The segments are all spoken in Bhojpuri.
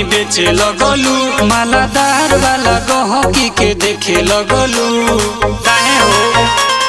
घूमी बेचे लगलू मालादार वाला गहकी के देखे लगलू काहे हो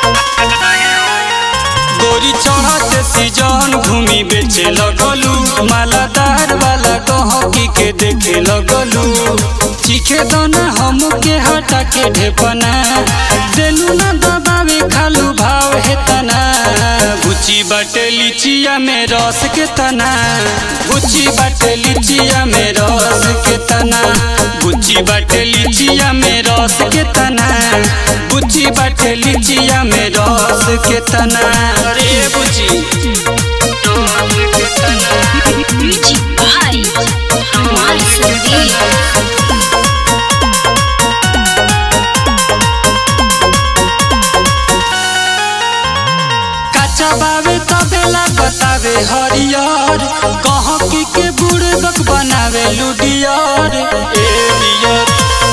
गोरी चढ़त सीजन घूमी बेचे लगलू मालादार वाला गहकी के देखे लगलू चीखे दोना हम के हटा के ढेपना देलू ना दबावे खालू भाव है तना गुची बाटे लिचिया में रस के तना गुची बाटे लिचिया में रस के तना गुची बाटे लिचिया में रस के तना गुची बाटे लिचिया में रस के तना अरे बुची रस के तना Music by Amal Sandeep. काचा बावे तबेला बतावे हरियर गहकी के बुड़बक बनावे लुडियर ए डियर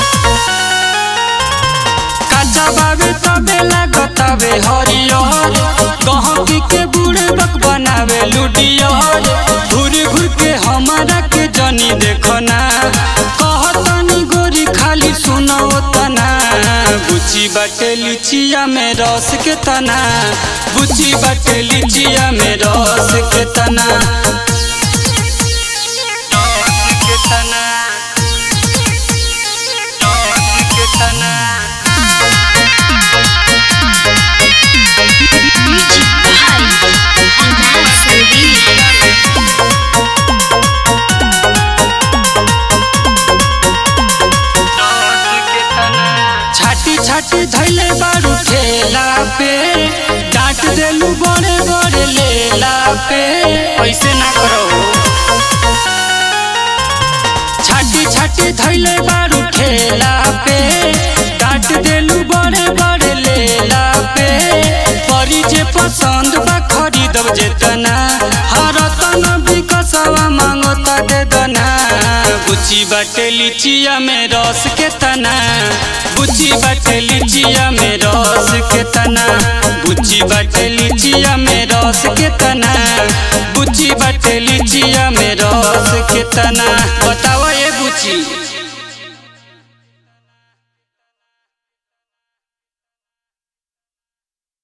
काचा बावे तबेला बतावे हरियर गहकी के बुड़बक बनावे लुडियर घूर घूर के हमारा के जनी देखना कहतनी गोरी खाली सुनो तना गुची बाटे लिचिया में रस के तना गुची बाटे लिचिया में रस के तना रस के तना रस के तना Music by Amal Sandeep. छाटी छाटी धैले बारू ठेला पे डांट देलू बड़े बड़े लेला पे ऐसे ना करो छाटी छाटी धैले बारू ठेला पे डांट देलू बड़े बड़े लेला पे परी जे पसंद बा खरीदब जेतना हर तन बिकसवा मांगता दे दना गुची बाटे लिचिया में रस के तना गुची बाटे लिचिया में रस के तना गुची बाटे लिचिया में रस के तना गुची बाटे लिचिया में रस के तना बताओ ये गुची